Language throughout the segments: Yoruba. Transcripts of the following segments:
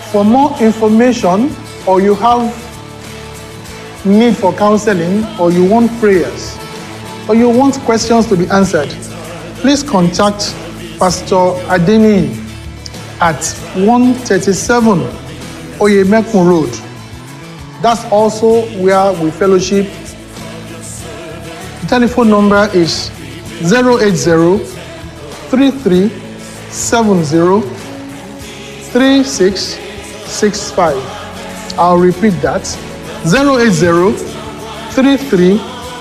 For more information or you have need for counseling or you want prayers or you want questions to be answered, please contact Pastor Adeni at 137 Oyemekun Road. That's also where we fellowship. The telephone number is 080 33 70 3665. I'll repeat that 080 33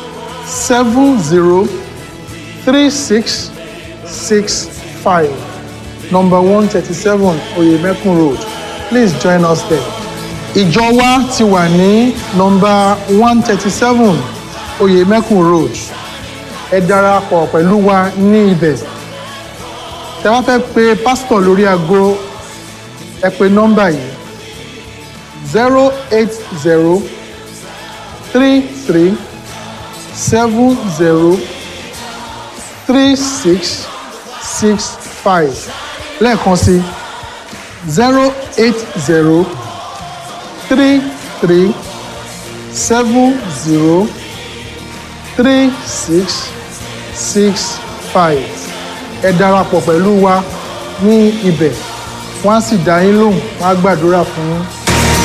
70 3665. Number 137 Oyemekun Road. Please join us there. Ìjọ wa ti wà ní nọmba 137 Oyemekun Road. Ẹ darapọ̀ pẹ̀lú wa ní ibẹ̀. Tẹ bá fẹ́ pe pásítọ̀ lórí aago ẹ pe nọ́mbà yìí zero eight zero three three seven zero three six six five lẹ́ẹ̀kan sí zero eight zero three three seven zero three six six five ẹ darapọ̀ pẹ̀lú wa ní ibẹ̀ wọ́n á sì dá yín lóhùn wọ́n á gbàdúrà fún yín